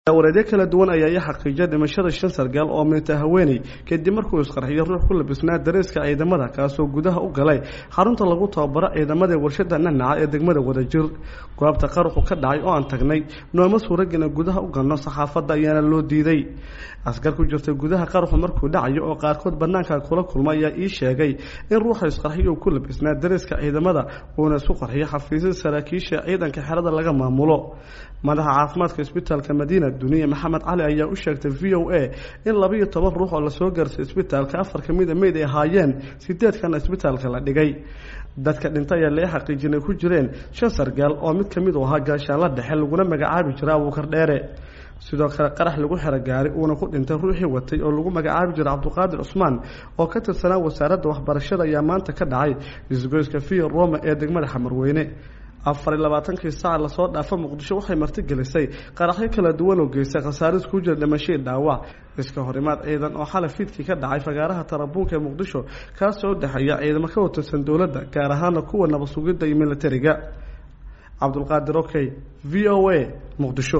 wareedyo kala duwan ayaa ii xaqiijiyay dhimashada shan sargaal oo minta haweeney kadib markuu isqarxiyo ruux ku labisnaa dareeska ciidamada kaasoo gudaha u galay xarunta lagu tababaro ciidamada warshada nanaca ee degmada wadajir goobta qaruxu ka dhacay oo aan tagnay nooma suuragina gudaha u galno saxaafadda ayaana loo diiday askar ku jirta gudaha qaruxu markuu dhacayo oo qaarkood banaanka kula kulma ayaa ii sheegay in ruuxa isqarxiyo uu ku labisnaa dareeska ciidamada uuna isu qarxiyo xafiisyada saraakiisha ciidanka xerada laga maamulo madaxa caafimaadka isbitaalka madiina duniya maxamed cali ayaa u sheegtay v o a in labaiyo toban ruux oo lasoo gaarsay isbitaalka afar ka mida meyd ay ahaayeen sideedkana isbitaalka la dhigay dadka dhintay ayaa lee xaqiijin ay ku jireen shan sargaal oo mid ka mid u ahaa gaashaanla dhexe laguna magacaabi jira abuukar dheere sidoo kale qarax lagu xero gaari uuna ku dhintay ruuxii watay oo lagu magacaabi jiray cabduqaadir cusmaan oo ka tirsanaa wasaaradda waxbarashada ayaa maanta ka dhacay isgoyska via roma ee degmada xamarweyne afar iyo labaatankii saac lasoo dhaafa muqdisho waxay martigelisay qaraxyo kala duwan oo geystay khasaaris ku jira dhimashii dhaawac iska horimaad ciidan oo xalay fiidkii ka dhacay fagaaraha tarabuunka ee muqdisho kaasoo udhexeeya ciidamo ka watirsan dowladda gaar ahaana kuwa nabad sugidda iyo militariga cabdulqaadir okey v o a muqdisho